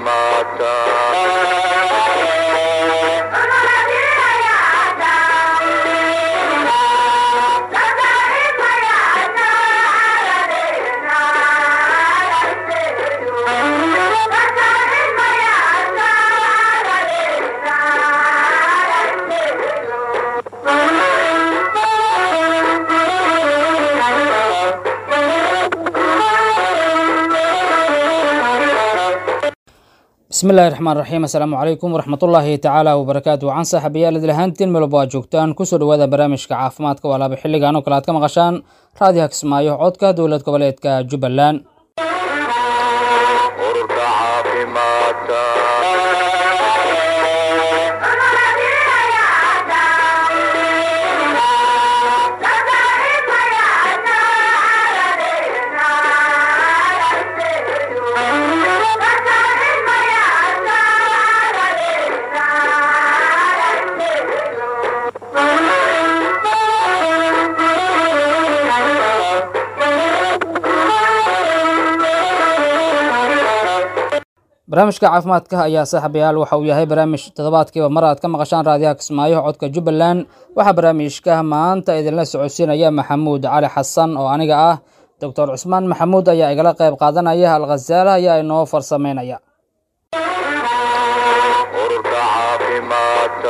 bismi illahi raxmaan raxiim assalaamu calaykum waraxmatullaahi tacaala wabarakaatu wacan saaxiibayaal idil ahaantiin meelba aad joogtaan kusoo dhawaada barnaamijka caafimaadka walaaba xilligan oo kale aad ka maqashaan raadiyaha kismaayo codka dowlad goboleedka jubbaland ururka caafimaadka barnaamijka caafimaadka ayaa saaxiibayaal waxa uu yahay barnaamij toddobaadkiiba mar aad ka maqashaan raadiyaha kismaayo codka jubbaland waxaa barnaamijka maanta idinla socodsiinaya maxamuud cali xasan oo aniga ah doctor cusmaan maxamuud ayaa igala qayb qaadanaya alkhasaala ayaa inoo farsameynaya ururka caafimaadka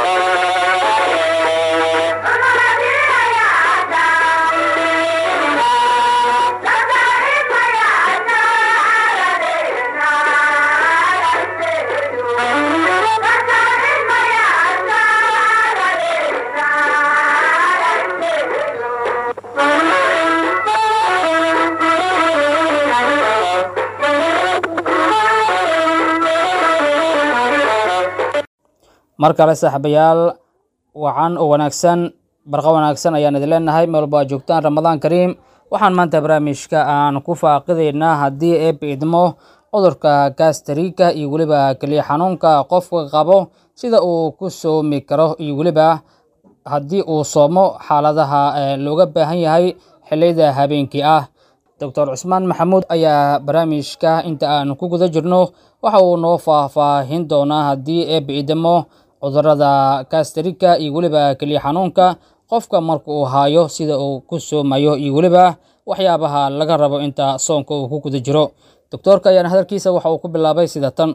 mar kale saaxiibayaal wacan oo wanaagsan barqa wanaagsan ayaan idin leenahay meel walba aad joogtaan ramadaan kariim waxaan maanta barnaamijka aan ku faaqidaynaa haddii eeb idmo cudurka gastrika iyo weliba keliya xanuunka qofka qabo sida uu ku soomi karo iyo weliba haddii uu soomo xaaladaha ee looga baahan yahay xilliyada habeenkii ah doctor cusmaan maxamuud ayaa barnaamijka inta aan ku guda jirno waxa uu noo faahfaahin doonaa haddii eeb idmo cudurada gastrika iyo weliba keliya xanuunka qofka marka uu haayo sida uu ku soomayo iyo weliba waxyaabaha laga rabo inta soonka uu ku guda jiro doctoorka ayaana hadalkiisa waxa uu ku bilaabay sida tan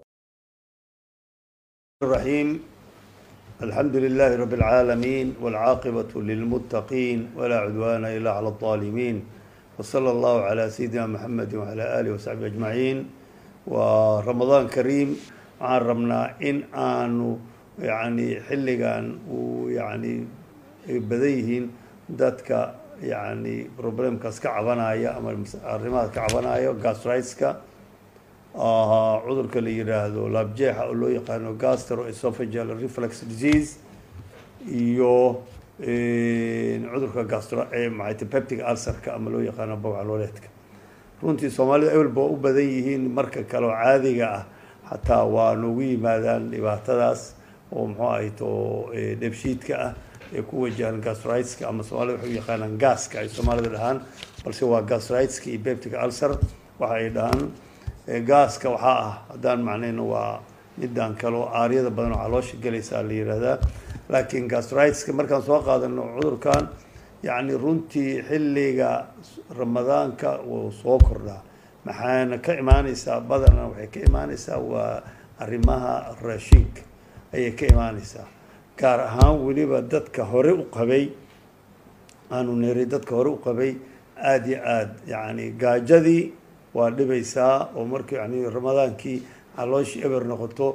الرحيم الحمد لله رب العالمين والعاقبة للمتقين ولا عدوان إلا على الظالمين وصلى الله على سيدنا محمد وعلى آله وصحبه أجمعين ورمضان كريم عن ربنا إن آنو يعني حلقان ويعني بديهين دادك يعني بروبلم كاس كعبنايا أما الرماد كعبنايا غاسترايتسكا ahaa cudurka la yiraahdo laabjeexa oo loo yaqaano gastroesophageal reflux disease iyo cudurka gastro maxayte peptic ulcerka ama loo yaqaano bawcalooleedka runtii soomaalida ewelba waa u badan yihiin marka kale oo caadiga ah xataa waa noogu yimaadaan dhibaatadaas oo muxuu ahayto dheebshiidka ah ee ku wajahan gastriteska ama soomaalida waxay u yaqaanaan gaaska ay soomaalida dhahaan balse waa gastriteska iyo peptic ulcer waxa ay dhahaan gaaska waxaa ah haddaan macnayno waa midaan kaleo aaryada badan oo caloosha gelaysaa la yihahdaa laakiin gastriteska markaan soo qaadano cudurkan yacni runtii xilliga ramadaanka wuu soo kordhaa maxaana ka imaaneysaa badana waxay ka imaaneysaa waa arrimaha raashinka ayay ka imaaneysaa gaar ahaan weliba dadka hore u qabay aanu neeray dadka hore u qabay aada iyo aada yacni gaajadii waa dhibaysaa oo marka yani ramadaankii calooshii eber noqoto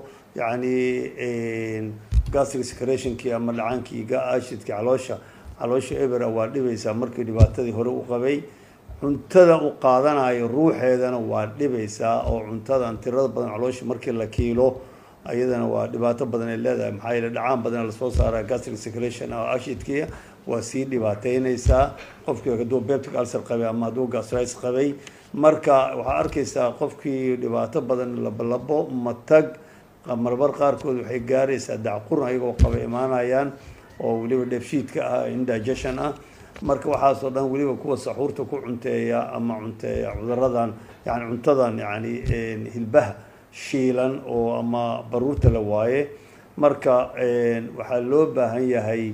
yani gastric secretionkii ama dhacaankii ashidkii caloosha caloosha ebera waa dhibaysaa markii dhibaatadii hore u qabay cuntada u qaadanayo ruuxeedana waa dhibaysaa oo cuntadan tirada badan caloosha markii la kiilo ayadana waa dhibaato badan ay leedahay maxaa yeele dhacaan badan lasoo saara gastric secretion oo ashidkii waa sii dhibaateyneysaa qofkii hadduu peptic ulcer qabay ama hadduu gastritis qabay marka waxaa arkaysaa qofkii dhibaato badan labolabo matag marmar qaarkood waxay gaaraysaa dacqurn ayagoo qaba imaanayaan oo weliba dheefshiidka ah indigestion ah marka waxaasoo dhan weliba kuwa saxuurta ku cunteeya ama cunteeya cuduradan yani cuntadan yani hilbaha shiilan oo ama baruurta la waaye marka waxaa loo baahan yahay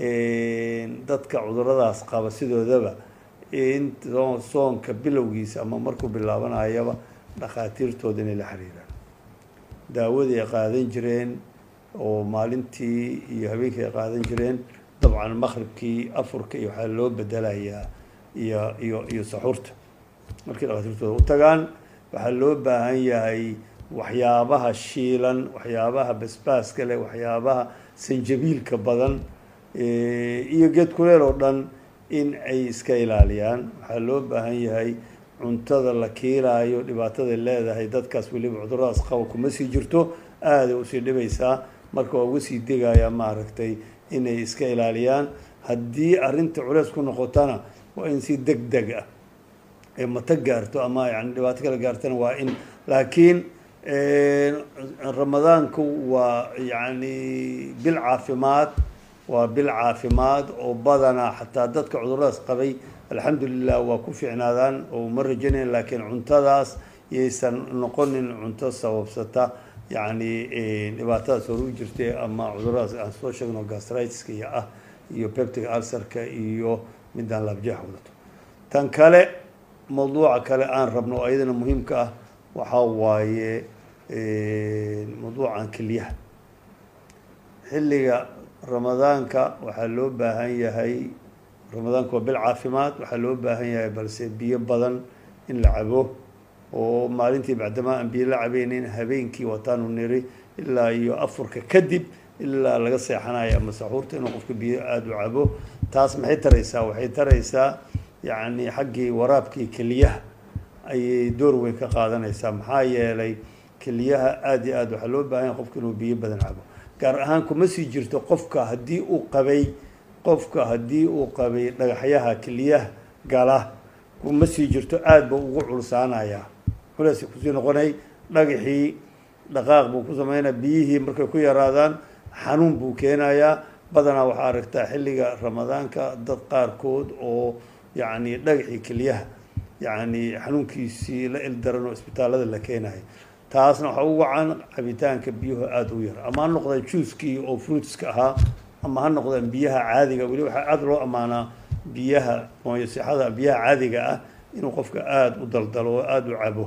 dadka cuduradaas qaba sidoodaba in soonka bilowgiisa ama markuu bilaabanayaba dhakhaatiirtooda inay la xiriiraan daawadii ay qaadan jireen oo maalintii iyo habeenkii ay qaadan jireen dabcan maqribkii afurka iyo waxaa loo bedelayaa iyo iyo iyo saxuurta markii dhakhaatiirtooda u tagaan waxaa loo baahan yahay waxyaabaha shiilan waxyaabaha basbaaska leh waxyaabaha sanjabiilka badan iyo geed kuleel oo dhan in ay iska ilaaliyaan waxaa loo baahan yahay cuntada la kiilaayo dhibaataday leedahay dadkaas weliba cuduradaas qaba kuma sii jirto aaday usii dhibaysaa marka waa uga sii degayaa maaragtay inay iska ilaaliyaan haddii arrinta culeys ku noqotana waa in si deg deg ah ee mata gaarto ama yani dhibaato kala gaartana waa in laakiin ramadaanku waa yani bil caafimaad waa bil caafimaad oo badanaa xataa dadka cuduradaas qabay alxamdulilah waa ku fiicnaadaan oo ma rajanayn laakiin cuntadaas yaysan noqonin cunto sababsata yani dhibaatadaas hore u jirtay ama cuduradaas aan soo sheegno gastritiska iyo ah iyo peptic ulcerka iyo midaan laabjeex wadato tan kale mawduuca kale aan rabno oo ayadana muhiimka ah waxaa waaye mawduucan keliyaha xilliga ramadaanka waxaa loo baahan yahay ramadaanka waa bil caafimaad waxaa loo baahan yahay balse biyo badan in la cabo oo maalintii bacdamaa aan biyo la cabeynin habeenkii wataanu niri ilaa iyo afurka kadib ilaa laga seexanayo ama saxuurta inuu qofka biyo aada u cabo taas maxay taraysaa waxay taraysaa yacni xaggii waraabkii keliyaha ayay door weyn ka qaadanaysaa maxaa yeelay keliyaha aada iyo aad waxaa loo baahan yahay qofka inuu biyo badan cabo gaar ahaan kuma sii jirto qofka haddii uu qabay qofka haddii uu qabay dhagaxyaha keliyaha gala kuma sii jirto aada buu ugu culsaanayaa culeys kusii noqonay dhagaxii dhaqaaq buu ku sameynaya biyihii markay ku yaraadaan xanuun buu keenayaa badanaa waxaa aragtaa xilliga ramadaanka dad qaarkood oo yacni dhagaxii keliyaha yacni xanuunkiisii la ildaran oo isbitaallada la keenayo taasna waxaa u wacan cabitaanka biyuhu aada u yar ama ha noqdaan juuskii oo fruitska ahaa ama ha noqdaan biyaha caadiga weli waxaa aada loo ammaanaa biyaha mooyasixada biyaha caadiga ah inuu qofka aada u daldalo oo aada u cabo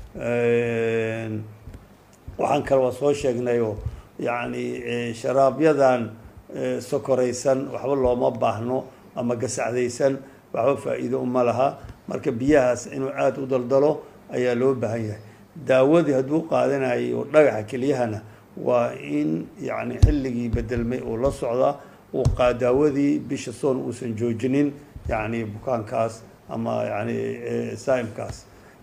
waxaan kale waa soo sheegnayoo yacni sharaabyadan sokoraysan waxba looma baahno ama gasacdaysan waxba faa-iido uma laha marka biyahaas inuu aada u daldalo ayaa loo baahan yahay daawadii hadduu qaadanayo dhagaxa keliyahana waa in yacni xilligii bedelmay uu la socdaa uu qaa daawadii bisha soon uusan joojinin yacni bukaankaas ama yani saa'imkaas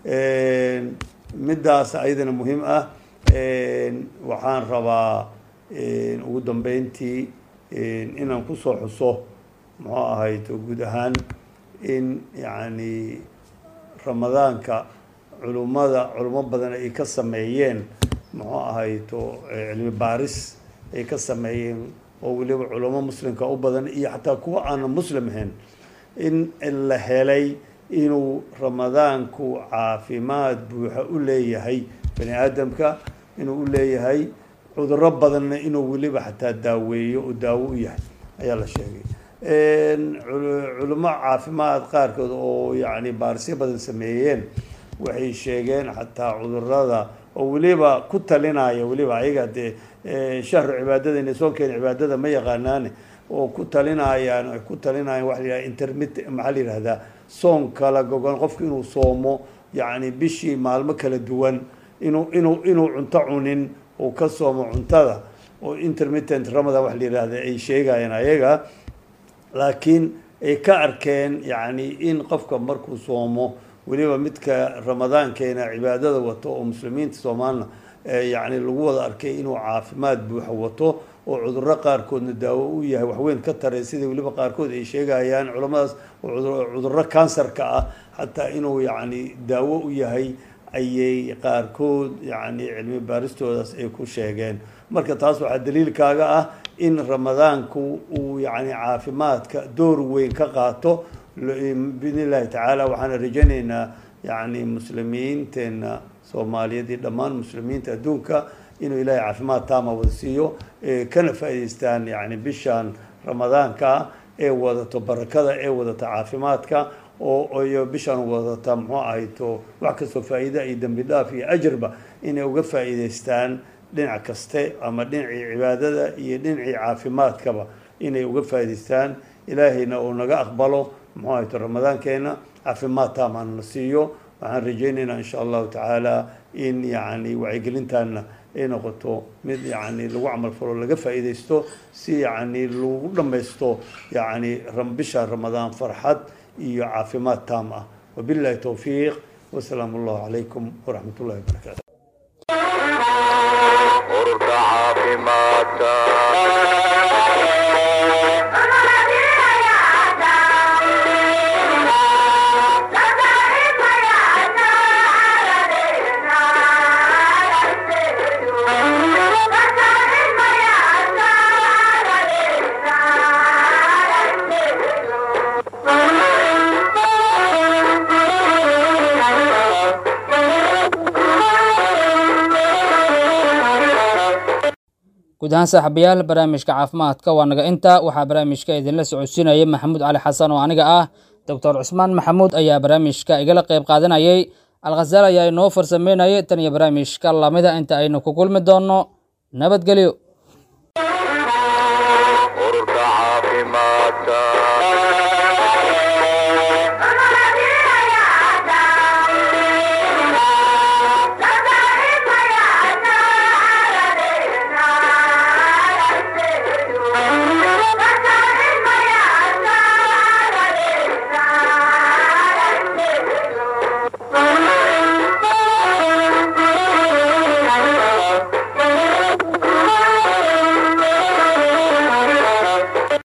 middaas ayadana muhiim ah waxaan rabaa ugu dambeyntii inaan kusoo xuso muxuu ahayd guud ahaan in yacni ramadaanka culummada culummo badan ay ka sameeyeen muxuu ahayto cilmi baaris ay ka sameeyeen oo weliba culummo muslimka u badan iyo xataa kuwa aanan muslim ahayn in la helay inuu ramadaanku caafimaad buuxa u leeyahay bani aadamka inuu u leeyahay cudurro badanna inuu weliba xataa daaweeyo oo daawo u yahay ayaa la sheegay culummo caafimaad qaarkood oo yacni baarisyo badan sameeyeen waxay sheegeen xataa cudurada oo weliba ku talinaya weliba ayaga dee shahru cibaadada inay soo keena cibaadada ma yaqaanaane oo ku talinayaan ay ku talinayaan waxa la yidhaha intermit maxaa la yidhahdaa soon kala gogon qofku inuu soomo yacni bishii maalmo kala duwan inuu inuu inuu cunto cunin uu ka soomo cuntada oo intermittent ramadan waxa la yidhahda ay sheegayaan ayaga laakiin ay ka arkeen yacni in qofka markuu soomo weliba midka ramadaankeena cibaadada wato oo muslimiinta soomaalna yacni lagu wada arkay inuu caafimaad buuxa wato oo cudurro qaarkoodna daawo u yahay waxweyn ka taray sida weliba qaarkood ay sheegayaan culammadaas oo cudurro kansarka ah xataa inuu yacni daawo u yahay ayay qaarkood yacni cilmi baaristoodaas ay ku sheegeen marka taas waxaa daliilkaaga ah in ramadaanku uu yacni caafimaadka door weyn ka qaato biidn illahi tacaala waxaana rajaynaynaa yacni muslimiinteenna soomaaliyeed iyo dhammaan muslimiinta adduunka inuu ilaahay caafimaad taama wada siiyo kana faa'idaystaan yani bishan ramadaanka ee wadato barakada ee wadata caafimaadka oo iyo bishan wadata muxuu ahayto wax kastoo faa'iida iyo dembi dhaaf iyo ajarba inay uga faa'iidaystaan dhinac kaste ama dhinacii cibaadada iyo dhinacii caafimaadkaba inay uga faa'idaystaan ilaahayna uu naga aqbalo muxuu ahayto ramadaankeena caafimaad taamana siiyo waxaan rajaynaynaa insha allahu tacaala in yani wacyigelintaana ay noqoto mid yani lagu camal falo laga faa'iidaysto si yani lagu dhammaysto yani bisha ramadaan farxad iyo caafimaad taam ah wabillahi towfiiq wasalaamu allahu calaykum waraxmat ullahi wabarakatu ururka caafimaadka guud ahaan saaxiibayaal barnaamijka caafimaadka waa naga inta waxaa barnaamijka idinla socodsiinayay maxamuud cali xasan oo aniga ah doctor cusmaan maxamuud ayaa barnaamijka igala qayb qaadanayay alkhasaal ayaa inoo farsameynayay tan iyo barnaamijka lamida inta aynu ku kulmi doonno nabadgelyo ururka caafimaadka